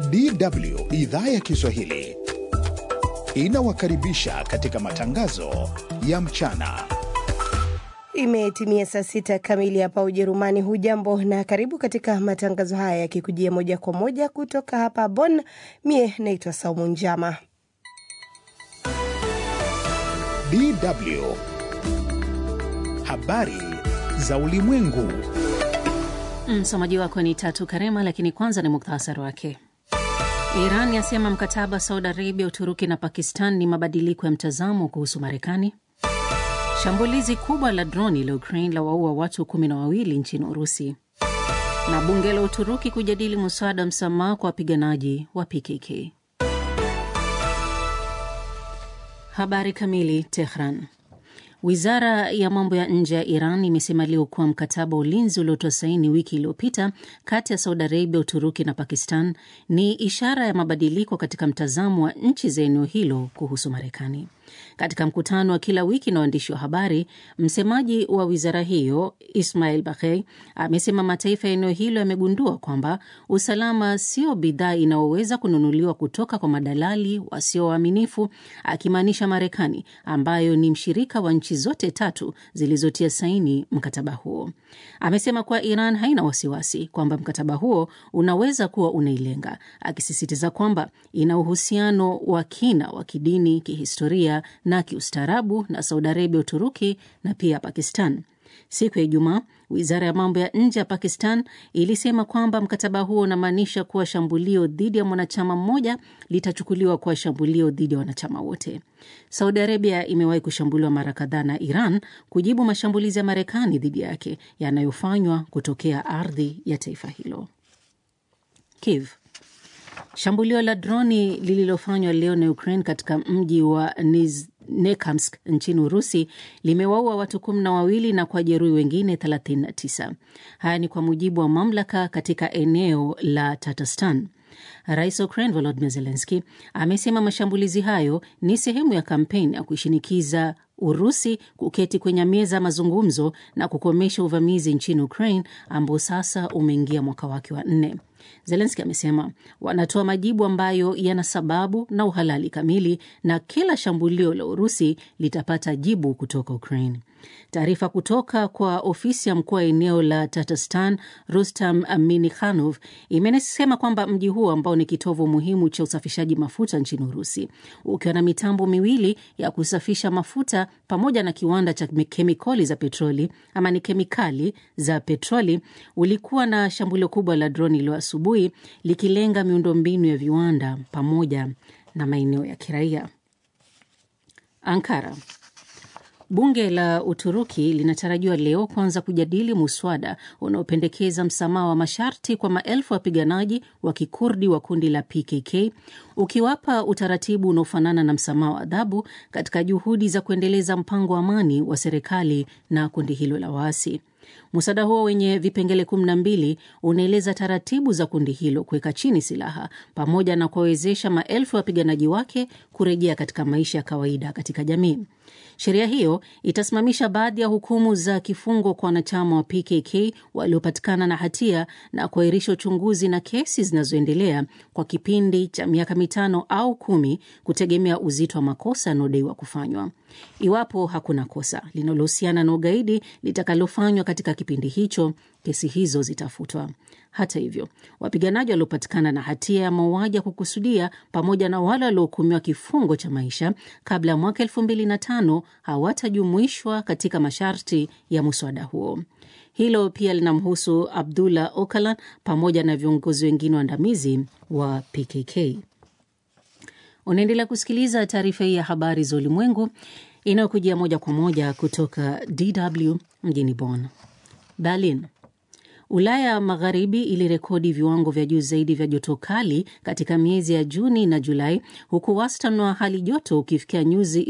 DW idhaa ya Kiswahili inawakaribisha katika matangazo ya mchana. Imetimia saa sita kamili hapa Ujerumani. Hujambo na karibu katika matangazo haya yakikujia moja kwa moja kutoka hapa Bonn. Mie naitwa Saumu Njama. DW habari za ulimwengu. Msomaji wako ni Tatu Karema, lakini kwanza ni muktasari wake. Iran yasema mkataba wa Saudi Arabia, Uturuki na Pakistan ni mabadiliko ya mtazamo kuhusu Marekani. Shambulizi kubwa la droni la Ukraine la waua watu kumi na wawili nchini Urusi, na bunge la Uturuki kujadili muswada wa msamaha kwa wapiganaji wa PKK. Habari kamili. Tehran. Wizara ya mambo ya nje ya Iran imesema leo kuwa mkataba wa ulinzi uliotoa saini wiki iliyopita kati ya Saudi Arabia, Uturuki na Pakistan ni ishara ya mabadiliko katika mtazamo wa nchi za eneo hilo kuhusu Marekani. Katika mkutano wa kila wiki na waandishi wa habari, msemaji wa wizara hiyo Ismail Baghei amesema mataifa ya eneo hilo yamegundua kwamba usalama sio bidhaa inayoweza kununuliwa kutoka kwa madalali wasio waaminifu, akimaanisha Marekani ambayo ni mshirika wa nchi zote tatu zilizotia saini mkataba huo. Amesema kuwa Iran haina wasiwasi kwamba mkataba huo unaweza kuwa unailenga, akisisitiza kwamba ina uhusiano wa kina wa kidini, kihistoria na kiustaarabu na Saudi Arabia, Uturuki na pia Pakistan. Siku ya Ijumaa, wizara ya mambo ya nje ya Pakistan ilisema kwamba mkataba huo unamaanisha kuwa shambulio dhidi ya mwanachama mmoja litachukuliwa kuwa shambulio dhidi ya wanachama wote. Saudi Arabia imewahi kushambuliwa mara kadhaa na Iran kujibu mashambulizi ya Marekani dhidi yake yanayofanywa kutokea ardhi ya taifa hilo. Kiev. Shambulio la droni lililofanywa leo na Ukraine katika mji wa Nizhnekamsk nchini Urusi limewaua watu kumi na wawili na kuwajeruhi wengine 39. Haya ni kwa mujibu wa mamlaka katika eneo la Tatarstan. Rais wa Ukraine Volodymyr Zelensky amesema mashambulizi hayo ni sehemu ya kampeni ya kuishinikiza Urusi kuketi kwenye meza ya mazungumzo na kukomesha uvamizi nchini Ukraine ambao sasa umeingia mwaka wake wa nne. Zelenski amesema wanatoa majibu ambayo yana sababu na uhalali kamili na kila shambulio la Urusi litapata jibu kutoka Ukraine. Taarifa kutoka kwa ofisi ya mkuu wa eneo la Tatarstan Rustam Minikhanov imesema kwamba mji huo ambao ni kitovu muhimu cha usafishaji mafuta nchini Urusi, ukiwa na mitambo miwili ya kusafisha mafuta pamoja na kiwanda cha kemikali za petroli ama ni kemikali za petroli, ulikuwa na shambulio kubwa la droni leo asubuhi likilenga miundombinu ya viwanda pamoja na maeneo ya kiraia. Ankara. Bunge la Uturuki linatarajiwa leo kuanza kujadili muswada unaopendekeza msamaha wa masharti kwa maelfu ya wapiganaji wa kikurdi wa kundi la PKK, ukiwapa utaratibu unaofanana na msamaha wa adhabu katika juhudi za kuendeleza mpango wa amani wa serikali na kundi hilo la waasi. Muswada huo wenye vipengele kumi na mbili unaeleza taratibu za kundi hilo kuweka chini silaha pamoja na kuwawezesha maelfu ya wapiganaji wake kurejea katika maisha ya kawaida katika jamii. Sheria hiyo itasimamisha baadhi ya hukumu za kifungo kwa wanachama wa PKK waliopatikana na hatia na kuahirisha uchunguzi na kesi zinazoendelea kwa kipindi cha miaka mitano au kumi, kutegemea uzito wa makosa yanayodaiwa kufanywa. Iwapo hakuna kosa linalohusiana na ugaidi litakalofanywa katika kipindi hicho, kesi hizo zitafutwa. Hata hivyo, wapiganaji waliopatikana na hatia ya mauaji ya kukusudia pamoja na wale waliohukumiwa kifungo cha maisha kabla ya mwaka elfu mbili na tano hawatajumuishwa katika masharti ya muswada huo. Hilo pia linamhusu Abdullah Öcalan pamoja na viongozi wengine waandamizi wa PKK. Unaendelea kusikiliza taarifa hii ya habari za ulimwengu inayokujia moja kwa moja kutoka DW mjini Bonn. Berlin. Ulaya Magharibi ilirekodi viwango vya juu zaidi vya joto kali katika miezi ya Juni na Julai, huku wastani wa hali joto ukifikia nyuzi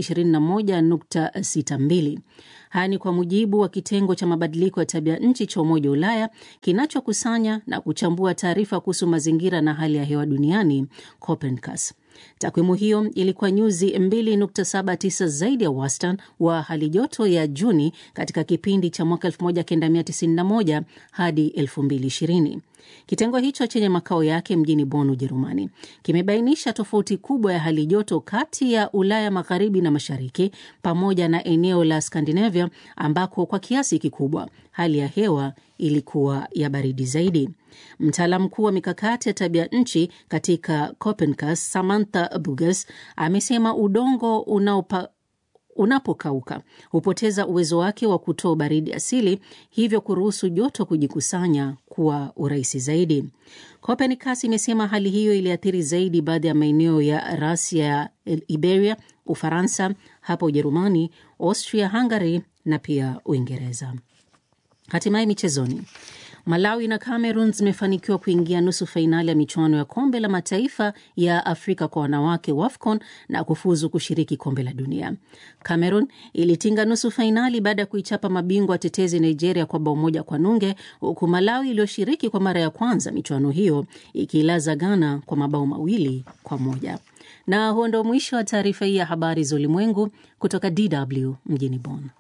21.62. Haya ni kwa mujibu wa kitengo cha mabadiliko ya tabia nchi cha Umoja wa Ulaya kinachokusanya na kuchambua taarifa kuhusu mazingira na hali ya hewa duniani, Copernicus. Takwimu hiyo ilikuwa nyuzi 2.79 zaidi ya wastani wa hali joto ya Juni katika kipindi cha mwaka 1991 hadi 2020. Kitengo hicho chenye makao yake mjini Bonn, Ujerumani, kimebainisha tofauti kubwa ya hali joto kati ya Ulaya magharibi na mashariki pamoja na eneo la Skandinavia ambako kwa kiasi kikubwa hali ya hewa ilikuwa ya baridi zaidi. Mtaalamu mkuu wa mikakati ya tabia nchi katika Copernicus, Samantha Buges, amesema udongo unaopa unapokauka hupoteza uwezo wake wa kutoa baridi asili, hivyo kuruhusu joto kujikusanya kuwa urahisi zaidi. Copernicus imesema hali hiyo iliathiri zaidi baadhi ya maeneo ya rasi ya Iberia, Ufaransa, hapa Ujerumani, Austria, Hungary na pia Uingereza. Hatimaye michezoni. Malawi na Cameroon zimefanikiwa kuingia nusu fainali ya michuano ya kombe la mataifa ya Afrika kwa wanawake WAFCON na kufuzu kushiriki kombe la dunia. Cameroon ilitinga nusu fainali baada ya kuichapa mabingwa tetezi Nigeria kwa bao moja kwa nunge, huku Malawi iliyoshiriki kwa mara ya kwanza michuano hiyo ikiilaza Ghana kwa mabao mawili kwa moja. Na huo ndo mwisho wa taarifa hii ya habari za ulimwengu kutoka DW mjini Bonn.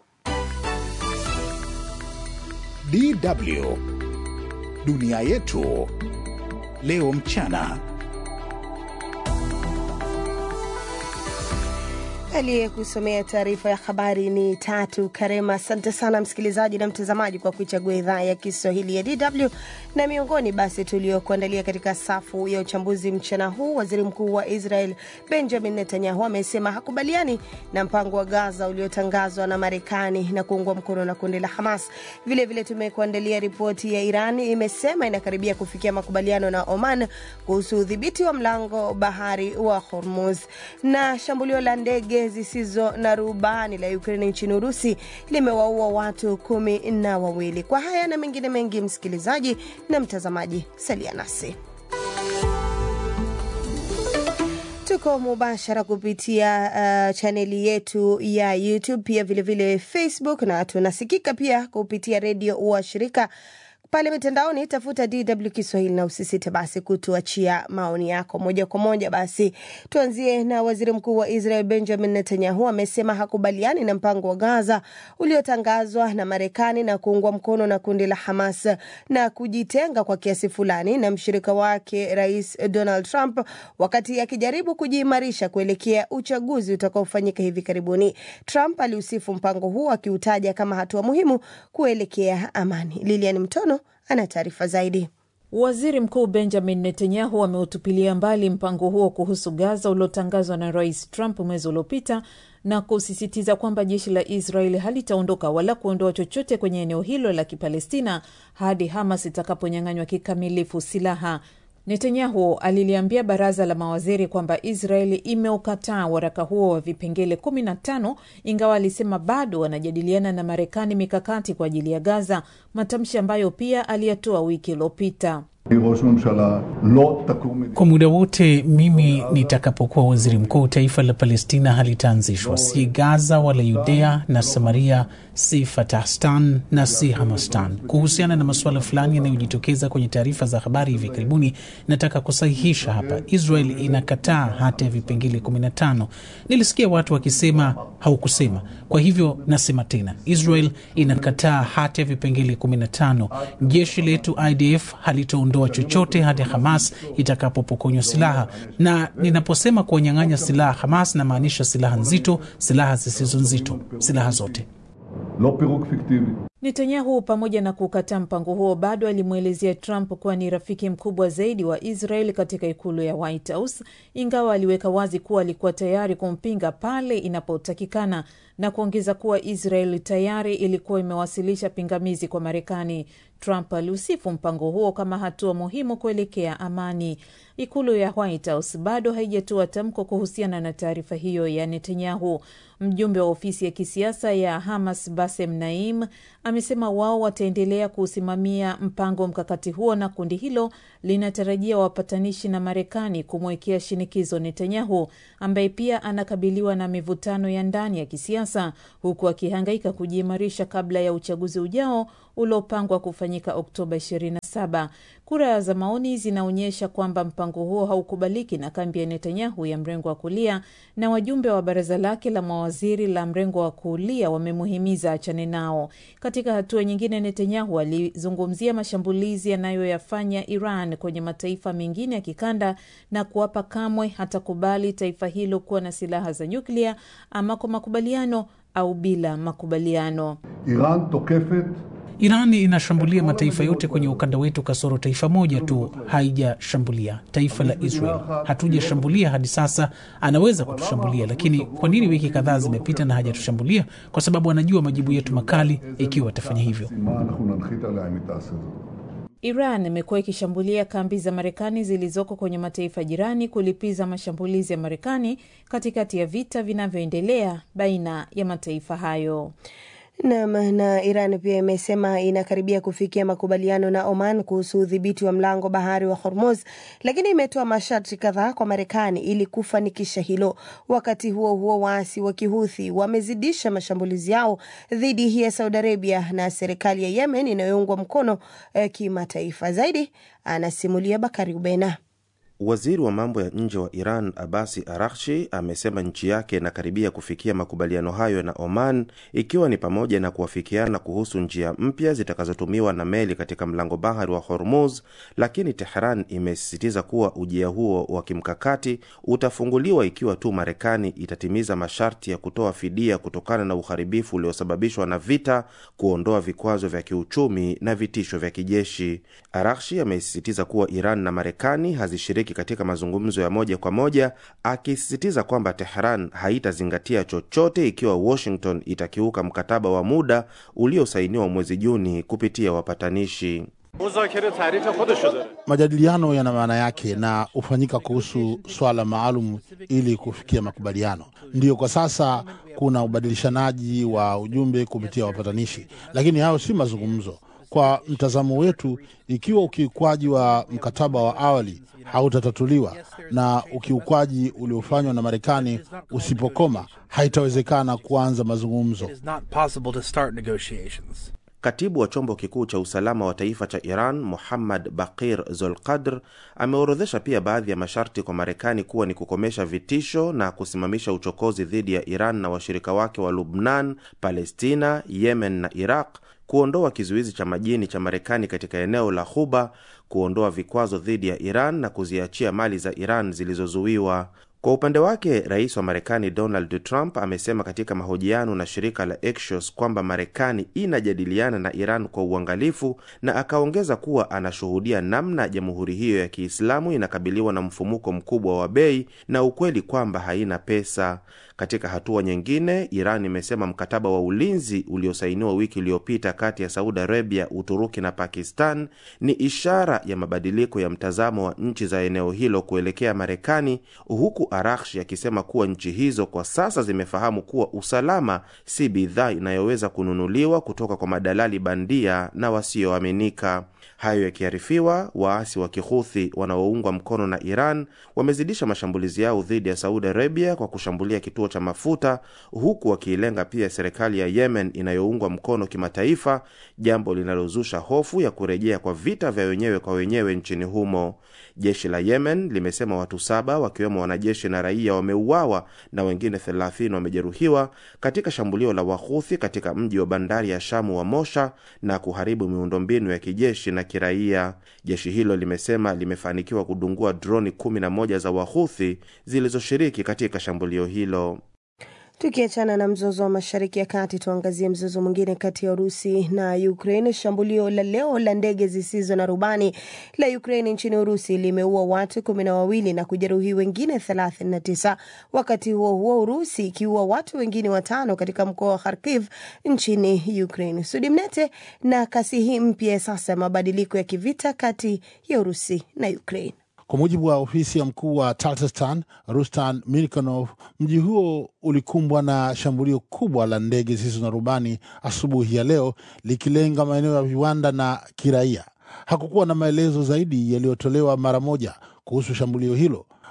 DW Dunia yetu leo mchana. Aliyekusomea taarifa ya habari ni Tatu Karema. Asante sana msikilizaji na mtazamaji kwa kuichagua idhaa ya Kiswahili ya DW. Na miongoni basi tuliokuandalia katika safu ya uchambuzi mchana huu, waziri mkuu wa Israel Benjamin Netanyahu amesema hakubaliani na mpango wa Gaza uliotangazwa na Marekani na kuungwa mkono na kundi la Hamas. Vilevile tumekuandalia ripoti ya Iran imesema inakaribia kufikia makubaliano na Oman kuhusu udhibiti wa mlango bahari wa Hormuz, na shambulio la ndege zisizo na rubani la Ukraine nchini Urusi limewaua watu kumi na wawili. Kwa haya na mengine mengi, msikilizaji na mtazamaji, salia nasi. Tuko mubashara kupitia uh, chaneli yetu ya YouTube pia vilevile vile Facebook, na tunasikika pia kupitia redio wa shirika pale mitandaoni, tafuta DW Kiswahili na usisite basi kutuachia maoni yako moja kwa moja. Basi tuanzie na waziri mkuu wa Israel Benjamin Netanyahu amesema hakubaliani na mpango wa Gaza uliotangazwa na Marekani na kuungwa mkono na kundi la Hamas na kujitenga kwa kiasi fulani na mshirika wake Rais Donald Trump wakati akijaribu kujiimarisha kuelekea uchaguzi utakaofanyika hivi karibuni. Trump aliusifu mpango huo akiutaja kama hatua muhimu kuelekea amani. Lilian Mtono ana taarifa zaidi. Waziri Mkuu Benjamin Netanyahu ameutupilia mbali mpango huo kuhusu Gaza uliotangazwa na Rais Trump mwezi uliopita na kusisitiza kwamba jeshi la Israeli halitaondoka wala kuondoa chochote kwenye eneo hilo la Kipalestina hadi Hamas itakaponyang'anywa kikamilifu silaha. Netanyahu aliliambia baraza la mawaziri kwamba Israeli imeukataa waraka huo wa vipengele 15 ingawa alisema bado wanajadiliana na Marekani mikakati kwa ajili ya Gaza, matamshi ambayo pia aliyatoa wiki iliyopita. Kwa muda wote mimi nitakapokuwa waziri mkuu, taifa la Palestina halitaanzishwa, si Gaza wala Yudea na Samaria, si Fatahstan na si Hamastan. Kuhusiana na masuala fulani yanayojitokeza kwenye taarifa za habari hivi karibuni, nataka kusahihisha hapa, Israel inakataa hata ya vipengele 15. Nilisikia watu wakisema haukusema, kwa hivyo nasema tena, Israel inakataa hata ya vipengele 15. Jeshi letu IDF halitaondoa chochote hadi Hamas itakapopokonywa silaha, na ninaposema kuwanyang'anya silaha Hamas namaanisha silaha nzito, silaha zisizo nzito, silaha zote. Netanyahu pamoja na kukataa mpango huo bado alimwelezea Trump kuwa ni rafiki mkubwa zaidi wa Israel katika ikulu ya White House, ingawa aliweka wazi kuwa alikuwa tayari kumpinga pale inapotakikana na kuongeza kuwa Israel tayari ilikuwa imewasilisha pingamizi kwa Marekani. Trump aliusifu mpango huo kama hatua muhimu kuelekea amani. Ikulu ya White House bado haijatoa tamko kuhusiana na taarifa hiyo ya Netanyahu. Mjumbe wa ofisi ya kisiasa ya Hamas Basem Naim amesema wao wataendelea kuusimamia mpango mkakati huo na kundi hilo linatarajia wapatanishi na Marekani kumwekea shinikizo Netanyahu ambaye pia anakabiliwa na mivutano ya ndani ya kisiasa huku akihangaika kujiimarisha kabla ya uchaguzi ujao uliopangwa kufanyika Oktoba 26. saba. Kura za maoni zinaonyesha kwamba mpango huo haukubaliki na kambi ya Netanyahu ya mrengo wa kulia, na wajumbe wa baraza lake la mawaziri la mrengo wa kulia wamemuhimiza achane nao. Katika hatua nyingine, Netanyahu alizungumzia mashambulizi yanayoyafanya Iran kwenye mataifa mengine ya kikanda na kuapa kamwe hatakubali taifa hilo kuwa na silaha za nyuklia ama kwa makubaliano au bila makubaliano. Iran tokefet Irani inashambulia mataifa yote kwenye ukanda wetu kasoro taifa moja tu haijashambulia, taifa la Israel. Hatujashambulia hadi sasa, anaweza kutushambulia, lakini kwa nini wiki kadhaa zimepita na hajatushambulia? Kwa sababu anajua majibu yetu makali ikiwa atafanya hivyo. מה אנחנו ננחית עליה אם היא תעשה זאת. Iran imekuwa ikishambulia kambi za Marekani zilizoko kwenye mataifa jirani kulipiza mashambulizi ya Marekani katikati ya vita vinavyoendelea baina ya mataifa hayo. Nam na Iran pia imesema inakaribia kufikia makubaliano na Oman kuhusu udhibiti wa mlango bahari wa Hormuz, lakini imetoa masharti kadhaa kwa Marekani ili kufanikisha hilo. Wakati huo huo, waasi wa Kihuthi wamezidisha mashambulizi yao dhidi ya Saudi Arabia na serikali ya Yemen inayoungwa mkono eh, kimataifa. Zaidi anasimulia Bakari Ubena. Waziri wa mambo ya nje wa Iran Abasi Arakshi amesema nchi yake inakaribia kufikia makubaliano hayo na Oman, ikiwa ni pamoja na kuafikiana kuhusu njia mpya zitakazotumiwa na meli katika mlango bahari wa Hormuz, lakini Tehran imesisitiza kuwa ujia huo wa kimkakati utafunguliwa ikiwa tu Marekani itatimiza masharti ya kutoa fidia kutokana na uharibifu uliosababishwa na vita, kuondoa vikwazo vya kiuchumi na vitisho vya kijeshi. Arakshi amesisitiza kuwa Iran na Marekani hazishiriki katika mazungumzo ya moja kwa moja, akisisitiza kwamba Tehran haitazingatia chochote ikiwa Washington itakiuka mkataba wa muda uliosainiwa mwezi Juni kupitia wapatanishi. Majadiliano yana maana yake na hufanyika kuhusu swala maalum ili kufikia makubaliano. Ndiyo, kwa sasa kuna ubadilishanaji wa ujumbe kupitia wapatanishi, lakini hayo si mazungumzo. Kwa mtazamo wetu, ikiwa ukiukwaji wa mkataba wa awali hautatatuliwa na ukiukwaji uliofanywa na Marekani usipokoma, haitawezekana kuanza mazungumzo. Katibu wa chombo kikuu cha usalama wa taifa cha Iran Muhammad Bakir Zolqadr ameorodhesha pia baadhi ya masharti kwa Marekani kuwa ni kukomesha vitisho na kusimamisha uchokozi dhidi ya Iran na washirika wake wa Lubnan, Palestina, Yemen na Iraq, kuondoa kizuizi cha majini cha Marekani katika eneo la Ghuba, kuondoa vikwazo dhidi ya Iran na kuziachia mali za Iran zilizozuiwa. Kwa upande wake rais wa Marekani Donald Trump amesema katika mahojiano na shirika la Axios kwamba Marekani inajadiliana na Iran kwa uangalifu, na akaongeza kuwa anashuhudia namna jamhuri hiyo ya Kiislamu inakabiliwa na mfumuko mkubwa wa bei na ukweli kwamba haina pesa. Katika hatua nyingine, Iran imesema mkataba wa ulinzi uliosainiwa wiki iliyopita kati ya Saudi Arabia, Uturuki na Pakistan ni ishara ya mabadiliko ya mtazamo wa nchi za eneo hilo kuelekea Marekani, huku Arakshi akisema kuwa nchi hizo kwa sasa zimefahamu kuwa usalama si bidhaa inayoweza kununuliwa kutoka kwa madalali bandia na wasioaminika. Hayo yakiarifiwa, waasi wa Kihuthi wanaoungwa mkono na Iran wamezidisha mashambulizi yao dhidi ya Saudi Arabia kwa kushambulia kituo cha mafuta, huku wakiilenga pia serikali ya Yemen inayoungwa mkono kimataifa, jambo linalozusha hofu ya kurejea kwa vita vya wenyewe kwa wenyewe nchini humo. Jeshi la Yemen limesema watu saba wakiwemo wanajeshi na raia wameuawa na wengine 30 wamejeruhiwa katika shambulio la Wahuthi katika mji wa bandari ya Shamu wa Mosha na kuharibu miundombinu ya kijeshi na kiraia. Jeshi hilo limesema limefanikiwa kudungua droni 11 za Wahuthi zilizoshiriki katika shambulio hilo. Tukiachana na mzozo wa mashariki ya kati, tuangazie mzozo mwingine kati ya Urusi na Ukraine. Shambulio la leo la ndege zisizo na rubani la Ukraine nchini Urusi limeua watu kumi na wawili na kujeruhi wengine thelathini na tisa. Wakati huo huo, Urusi ikiua watu wengine watano katika mkoa wa Kharkiv nchini Ukraine. Sudi Mnete na kasi hii mpya ya sasa ya mabadiliko ya kivita kati ya Urusi na Ukraine. Kwa mujibu wa ofisi ya mkuu wa Tatarstan Rustan Mirkanov, mji huo ulikumbwa na shambulio kubwa la ndege zisizo na rubani asubuhi ya leo, likilenga maeneo ya viwanda na kiraia. Hakukuwa na maelezo zaidi yaliyotolewa mara moja kuhusu shambulio hilo.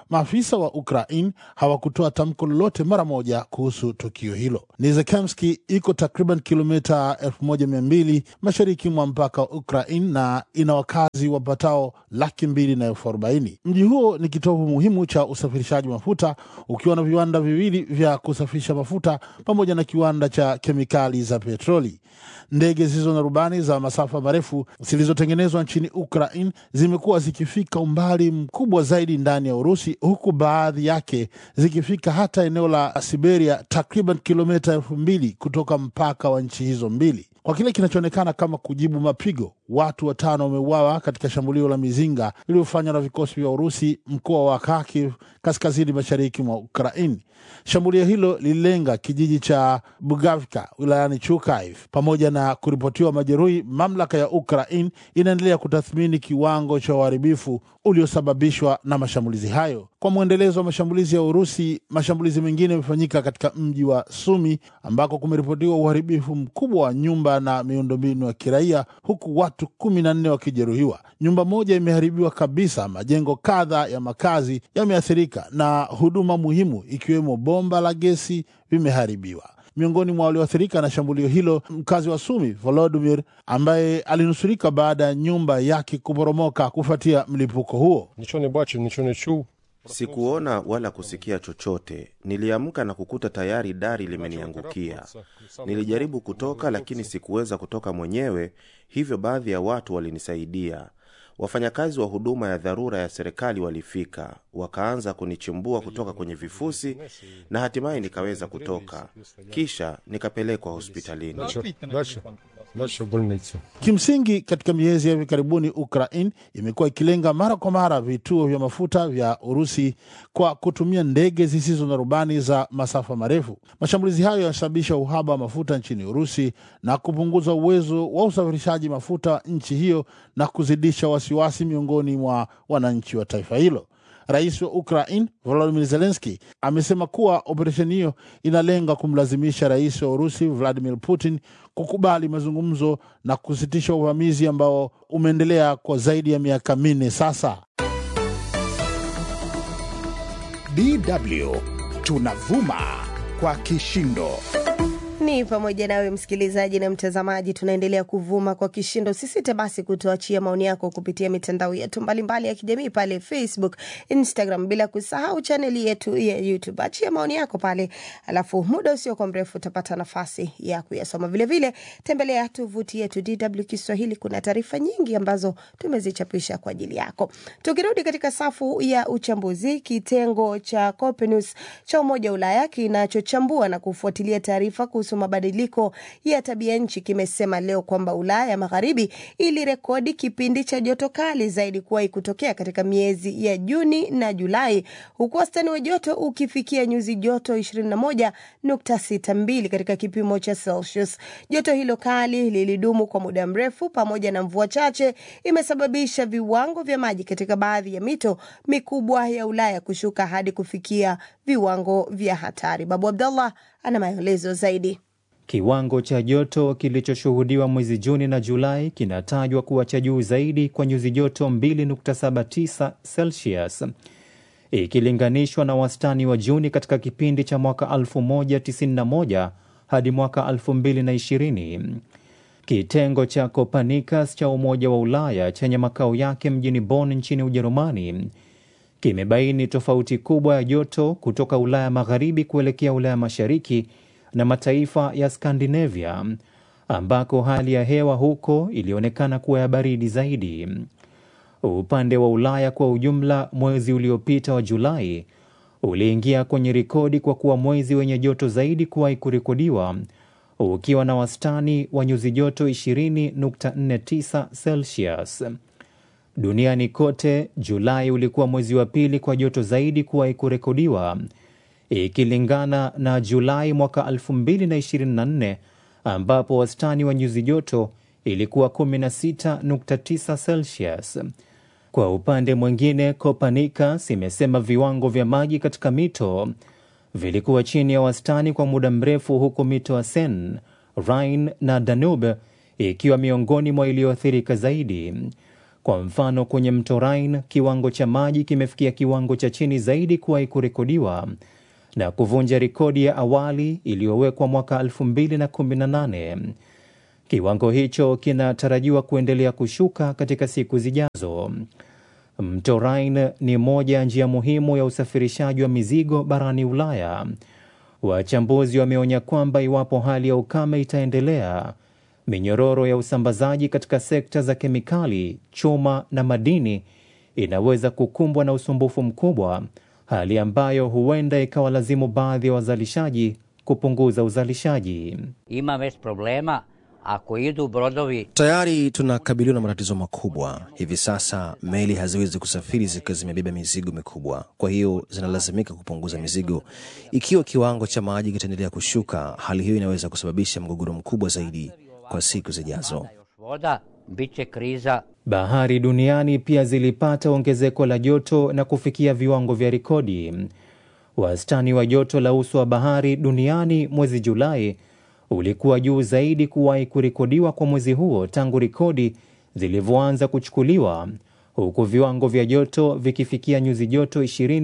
Maafisa wa Ukraine hawakutoa tamko lolote mara moja kuhusu tukio hilo. Nizhekemski iko takriban kilomita 1200 mashariki mwa mpaka wa Ukraine na ina wakazi wapatao laki mbili na elfu arobaini. Mji huo ni kitovu muhimu cha usafirishaji mafuta ukiwa na viwanda viwili vya kusafirisha mafuta pamoja na kiwanda cha kemikali za petroli. Ndege zisizo na rubani za masafa marefu zilizotengenezwa nchini Ukraine zimekuwa zikifika umbali mkubwa zaidi ndani ya Urusi, huku baadhi yake zikifika hata eneo la Siberia, takriban kilomita elfu mbili kutoka mpaka wa nchi hizo mbili. Kwa kile kinachoonekana kama kujibu mapigo, watu watano wameuawa katika shambulio la mizinga lililofanywa na vikosi vya Urusi mkoa wa Kharkiv, kaskazini mashariki mwa Ukraini. Shambulio hilo lililenga kijiji cha Bugavka wilayani Chukaiv. Pamoja na kuripotiwa majeruhi, mamlaka ya Ukraine inaendelea kutathmini kiwango cha uharibifu uliosababishwa na mashambulizi hayo. Kwa mwendelezo wa mashambulizi ya Urusi, mashambulizi mengine yamefanyika katika mji wa Sumi ambako kumeripotiwa uharibifu mkubwa wa nyumba na miundombinu ya kiraia, huku watu kumi na nne wakijeruhiwa. Nyumba moja imeharibiwa kabisa, majengo kadha ya makazi yameathirika na huduma muhimu ikiwemo bomba la gesi vimeharibiwa. Miongoni mwa walioathirika na shambulio hilo, mkazi wa Sumi Volodymyr, ambaye alinusurika baada ya nyumba yake kuporomoka kufuatia mlipuko huo. Нічого не бачив, нічого не чув. Sikuona wala kusikia chochote. Niliamka na kukuta tayari dari limeniangukia. Nilijaribu kutoka, lakini sikuweza kutoka mwenyewe, hivyo baadhi ya watu walinisaidia. Wafanyakazi wa huduma ya dharura ya serikali walifika, wakaanza kunichimbua kutoka kwenye vifusi na hatimaye nikaweza kutoka, kisha nikapelekwa hospitalini. Дальше, дальше, дальше в больницю. Kimsingi, katika miezi ya hivi karibuni Ukraine imekuwa ikilenga mara kwa mara vituo vya mafuta vya Urusi kwa kutumia ndege zisizo na rubani za masafa marefu. Mashambulizi hayo yanasababisha uhaba wa mafuta nchini Urusi na kupunguza uwezo wa usafirishaji mafuta nchi hiyo na kuzidisha wasiwasi miongoni mwa wananchi wa taifa hilo. Rais wa Ukraine Volodymyr Zelensky amesema kuwa operesheni hiyo inalenga kumlazimisha rais wa Urusi Vladimir Putin kukubali mazungumzo na kusitisha uvamizi ambao umeendelea kwa zaidi ya miaka minne sasa. DW tunavuma kwa kishindo. Ni pamoja nawe msikilizaji na mtazamaji, tunaendelea kuvuma kwa kishindo. Sisite basi kutuachia maoni yako kupitia mitandao yetu mbalimbali ya kijamii pale Facebook, Instagram, bila kusahau chaneli yetu ya YouTube. Achia maoni yako pale, alafu muda usiokuwa mrefu utapata nafasi ya kuyasoma. Vilevile tembelea tovuti yetu DW Kiswahili, kuna taarifa nyingi ambazo tumezichapisha kwa ajili yako. Tukirudi katika safu ya uchambuzi, kitengo cha Copernicus cha Umoja wa Ulaya kinachochambua na kufuatilia taarifa kuhusu mabadiliko ya tabia nchi kimesema leo kwamba Ulaya Magharibi ilirekodi kipindi cha joto kali zaidi kuwahi kutokea katika miezi ya Juni na Julai, huku wastani wa joto ukifikia nyuzi joto 21.62 katika kipimo cha Celsius. Joto hilo kali lilidumu kwa muda mrefu, pamoja na mvua chache, imesababisha viwango vya maji katika baadhi ya mito mikubwa ya Ulaya kushuka hadi kufikia viwango vya hatari. Babu Abdallah ana maelezo zaidi. Kiwango cha joto kilichoshuhudiwa mwezi Juni na Julai kinatajwa kuwa cha juu zaidi kwa nyuzi joto 2.79 Celsius ikilinganishwa na wastani wa Juni katika kipindi cha mwaka 1091 hadi mwaka 2020. Kitengo cha Copernicus cha Umoja wa Ulaya chenye makao yake mjini Bonn nchini Ujerumani kimebaini tofauti kubwa ya joto kutoka Ulaya Magharibi kuelekea Ulaya Mashariki na mataifa ya Skandinavia ambako hali ya hewa huko ilionekana kuwa ya baridi zaidi. Upande wa Ulaya kwa ujumla, mwezi uliopita wa Julai uliingia kwenye rekodi kwa kuwa mwezi wenye joto zaidi kuwahi kurekodiwa ukiwa na wastani wa nyuzi joto 20.49 Celsius. Duniani kote, Julai ulikuwa mwezi wa pili kwa joto zaidi kuwahi kurekodiwa ikilingana na Julai mwaka 2024 ambapo wastani wa nyuzi joto ilikuwa 16.9 Celsius. Kwa upande mwingine, Copernicus imesema viwango vya maji katika mito vilikuwa chini ya wastani kwa muda mrefu, huku mito ya Seine, Rhine na Danube ikiwa miongoni mwa iliyoathirika zaidi. Kwa mfano, kwenye mto Rhine kiwango cha maji kimefikia kiwango cha chini zaidi kuwahi kurekodiwa na kuvunja rekodi ya awali iliyowekwa mwaka 2018. Kiwango hicho kinatarajiwa kuendelea kushuka katika siku zijazo. Mto Rhine ni moja ya njia muhimu ya usafirishaji wa mizigo barani Ulaya. Wachambuzi wameonya kwamba iwapo hali ya ukame itaendelea, minyororo ya usambazaji katika sekta za kemikali, chuma na madini inaweza kukumbwa na usumbufu mkubwa, hali ambayo huenda ikawalazimu baadhi ya wazalishaji kupunguza uzalishaji. Ima već problema ako idu brodovi Tayari tunakabiliwa na matatizo makubwa. Hivi sasa meli haziwezi kusafiri zikiwa zimebeba mizigo mikubwa, kwa hiyo zinalazimika kupunguza mizigo. Ikiwa kiwango cha maji kitaendelea kushuka, hali hiyo inaweza kusababisha mgogoro mkubwa zaidi kwa siku zijazo. voda, bit će kriza. Bahari duniani pia zilipata ongezeko la joto na kufikia viwango vya rekodi. Wastani wa joto la uso wa bahari duniani mwezi Julai ulikuwa juu zaidi kuwahi kurekodiwa kwa mwezi huo tangu rekodi zilivyoanza kuchukuliwa, huku viwango vya joto vikifikia nyuzi joto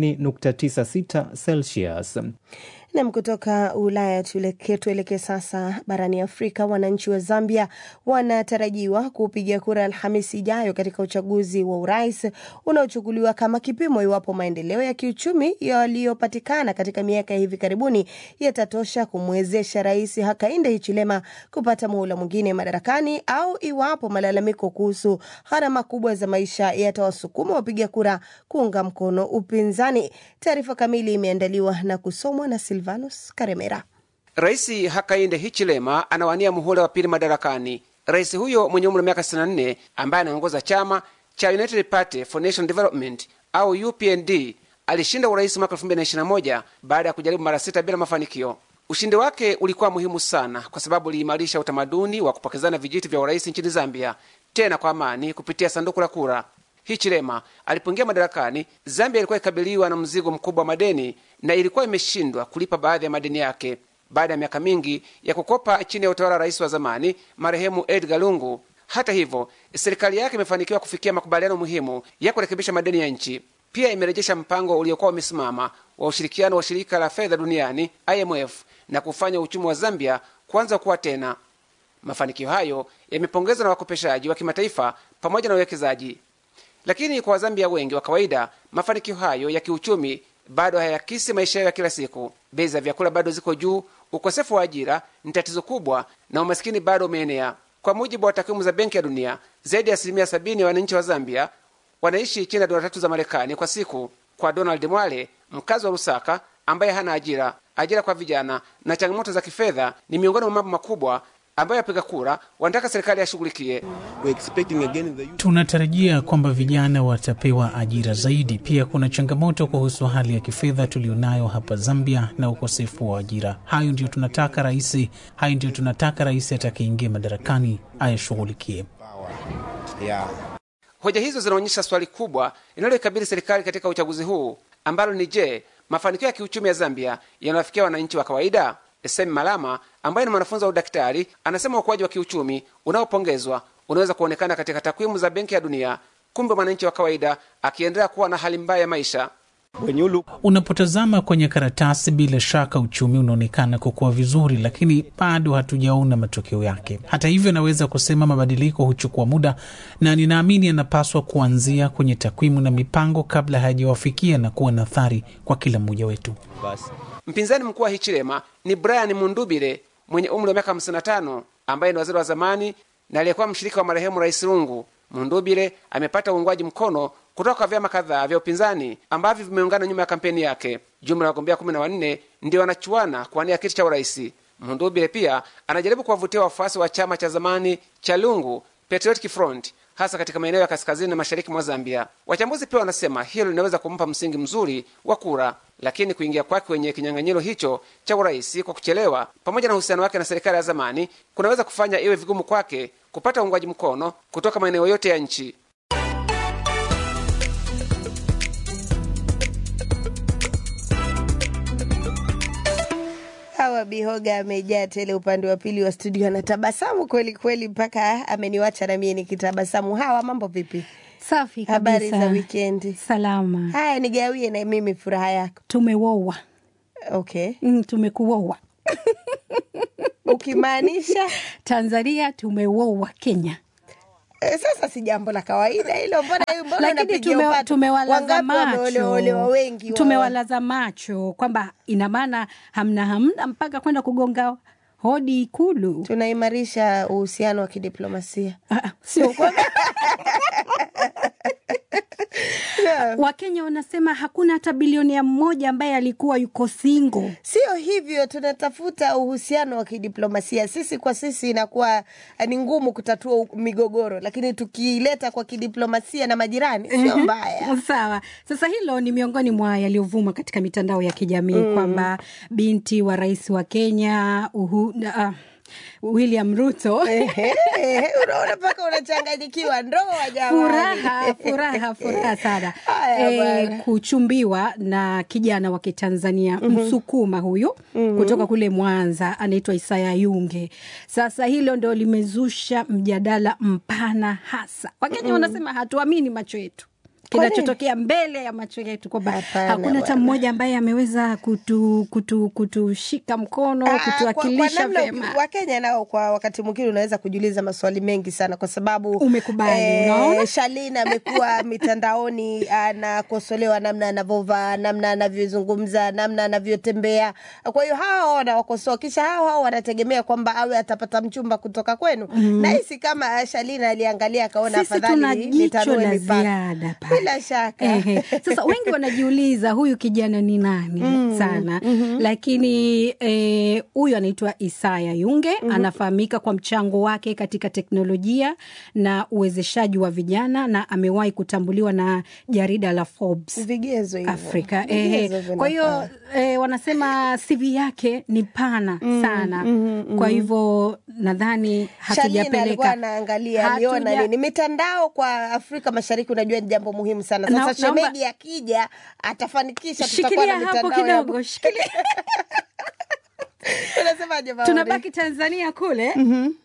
20.96 Celsius. Nam, kutoka Ulaya tuelekee tuelekee sasa barani Afrika. Wananchi wa Zambia wanatarajiwa kupiga kura Alhamisi ijayo katika uchaguzi wa urais unaochukuliwa kama kipimo iwapo maendeleo ya kiuchumi yaliyopatikana katika miaka ya hivi karibuni yatatosha kumwezesha Rais Hakainde Hichilema kupata muhula mwingine madarakani au iwapo malalamiko kuhusu gharama kubwa za maisha yatawasukuma wapiga kura kuunga mkono upinzani. Taarifa kamili imeandaliwa na kusomwa na Silvanus Karemera. Rais Hakainde Hichilema anawania muhula wa pili madarakani. Rais huyo mwenye umri wa miaka 64 ambaye anaongoza chama cha United Party for National Development au UPND alishinda urais mwaka 2021 baada ya kujaribu mara sita bila mafanikio. Ushindi wake ulikuwa muhimu sana kwa sababu uliimarisha utamaduni wa kupokezana vijiti vya urais nchini Zambia, tena kwa amani kupitia sanduku la kura. Hichilema alipoingia madarakani, Zambia ilikuwa ikabiliwa na mzigo mkubwa wa madeni na ilikuwa imeshindwa kulipa baadhi ya madeni yake baada ya miaka mingi ya kukopa chini ya utawala wa rais wa zamani marehemu Edgar Lungu. Hata hivyo, serikali yake imefanikiwa kufikia makubaliano muhimu ya kurekebisha madeni ya nchi. Pia imerejesha mpango uliokuwa umesimama wa ushirikiano wa shirika la fedha duniani IMF na kufanya uchumi wa Zambia kuanza kuwa tena. Mafanikio hayo yamepongezwa na wakopeshaji wa kimataifa pamoja na wawekezaji. Lakini kwa Wazambia wengi wa kawaida, mafanikio hayo ya kiuchumi bado hayakisi maisha yao ya kila siku. Bei za vyakula bado ziko juu, ukosefu wa ajira ni tatizo kubwa, na umasikini bado umeenea. Kwa mujibu wa takwimu za Benki ya Dunia, zaidi ya asilimia sabini ya wananchi wa Zambia wanaishi chini ya dola tatu za Marekani kwa siku. Kwa Donald Mwale, mkazi wa Lusaka ambaye hana ajira, ajira kwa vijana na changamoto za kifedha ni miongoni mwa mambo makubwa ambayo wapiga kura wanataka serikali yashughulikie. Tunatarajia kwamba vijana watapewa ajira zaidi. Pia kuna changamoto kuhusu hali ya kifedha tulionayo hapa Zambia na ukosefu wa ajira. Hayo ndio tunataka rais, hayo ndio tunataka rais atakayeingia madarakani ayashughulikie. Hoja hizo zinaonyesha swali kubwa linaloikabili serikali katika uchaguzi huu ambalo ni je, mafanikio ya kiuchumi ya Zambia yanawafikia wananchi wa kawaida? Semi Malama ambaye ni mwanafunzi wa udaktari anasema ukuaji wa kiuchumi unaopongezwa unaweza kuonekana katika takwimu za Benki ya Dunia, kumbe mwananchi wa kawaida akiendelea kuwa na hali mbaya ya maisha. Unapotazama kwenye karatasi, bila shaka uchumi unaonekana kukua vizuri, lakini bado hatujaona matokeo yake. Hata hivyo, naweza kusema mabadiliko huchukua muda, na ninaamini yanapaswa kuanzia kwenye takwimu na mipango kabla hayajawafikia na kuwa na athari kwa kila mmoja wetu. Mpinzani mkuu wa Hichilema ni Brian Mundubile mwenye umri wa miaka 55 ambaye ni waziri wa zamani na aliyekuwa mshirika wa marehemu Rais Lungu. Mundubile amepata uungwaji mkono kutoka kwa vyama kadhaa vya upinzani ambavyo vimeungana nyuma ya kampeni yake. Jumla ya wagombea kumi na wanne ndio wanachuana kuwania kiti cha urais. Mundubile pia anajaribu kuwavutia wafuasi wa chama cha zamani cha Lungu, Patriotic Front, hasa katika maeneo ya kaskazini na mashariki mwa Zambia. Wachambuzi pia wanasema hilo linaweza kumpa msingi mzuri wa kura, lakini kuingia kwake kwenye kinyang'anyiro hicho cha urais kwa kuchelewa, pamoja na uhusiano wake na serikali ya zamani, kunaweza kufanya iwe vigumu kwake kupata uungwaji mkono kutoka maeneo yote ya nchi. Hawa Bihoga amejaa tele upande wa pili wa studio, anatabasamu kweli kweli mpaka ameniwacha na mie nikitabasamu. Hawa, mambo vipi? Safi Habari kabisa. za wikendi? Salama. Haya, nigawie na mimi furaha yako. Tumewoa. Okay. Mm, tumekuoa. Ukimaanisha Tanzania tumewoa Kenya. Eh, sasa si jambo la kawaida hilo, mbona mbona Lakini unapigia tume, upato? tumewalaza Wangapi wameolewa macho, wengi wa- tumewalaza macho kwamba ina maana hamna hamna mpaka kwenda kugonga hodi Ikulu. Tunaimarisha uhusiano wa kidiplomasia. Sio kwamba Wakenya wanasema hakuna hata bilionea mmoja ambaye alikuwa yuko single. Sio hivyo, tunatafuta uhusiano wa kidiplomasia. Sisi kwa sisi inakuwa eh, ni ngumu kutatua u- migogoro, lakini tukileta kwa kidiplomasia na majirani sio Mhm. mbaya. Sawa. Sasa hilo ni miongoni mwa yaliyovuma katika mitandao ya kijamii Mm. kwamba binti wa rais wa Kenya uhu, uh, William Ruto Ehe, ehe, unaona mpaka unachanganyikiwa. Ndoa jamani, furaha furaha furaha sana Haya e, bwana. kuchumbiwa na kijana wa Kitanzania Mhm. Msukuma huyu Mhm. kutoka kule Mwanza anaitwa Isaya Yunge. Sasa hilo ndo limezusha mjadala mpana hasa. Wakenya Mhm. wanasema hatuamini macho yetu Kwa nini? kinachotokea mbele ya macho yetu kwamba Hapana hakuna hata bwana. mmoja ambaye ameweza kutu, kutu, kutushika mkono Ah, kwa- kutuwakilisha kwa namna vyema. Wakenya nao kwa wakati mwingine unaweza kujiuliza maswali mengi sana, kwa sababu Umekubali, unaona? Shalin amekuwa mitandaoni anakosolewa namna anavyovaa, namna anavyozungumza, namna anavyotembea. Kwa hiyo hao wanawakosoa, kisha hao hao wanategemea kwamba awe atapata mchumba kutoka kwenu. Mhm. Nahisi kama Shalin aliangalia akaona Sisi tuna afadhali jicho nitanue la mipaka. ziada pale. Bila shaka Ehe. Sasa wengi wanajiuliza huyu kijana ni nani Mm, sana mhm. lakini eh, huyu anaitwa Isaya Yunge Mhm. anafahamika kwa mchango wake katika teknolojia na uwezeshaji wa vijana na amewahi kutambuliwa na jarida la Forbes vigezo hivyo. Afrika. Vigezo Ehe. Kwa hiyo vinafaa. eh, wanasema CV yake ni pana Mm, sana mhm, kwa mhm. hivyo nadhani Shalini alikuwa hatujapeleka anaangalia aliona hatuja- nini mitandao kwa Afrika Mashariki, unajua ni jambo muhimu sana. Na- Sasa naomba- shemegi akija atafanikisha, tutakuwa na Shikilia hapo mitandao ya kidogo, shikilia. Unasemaje Maureen? tunabaki Tanzania kule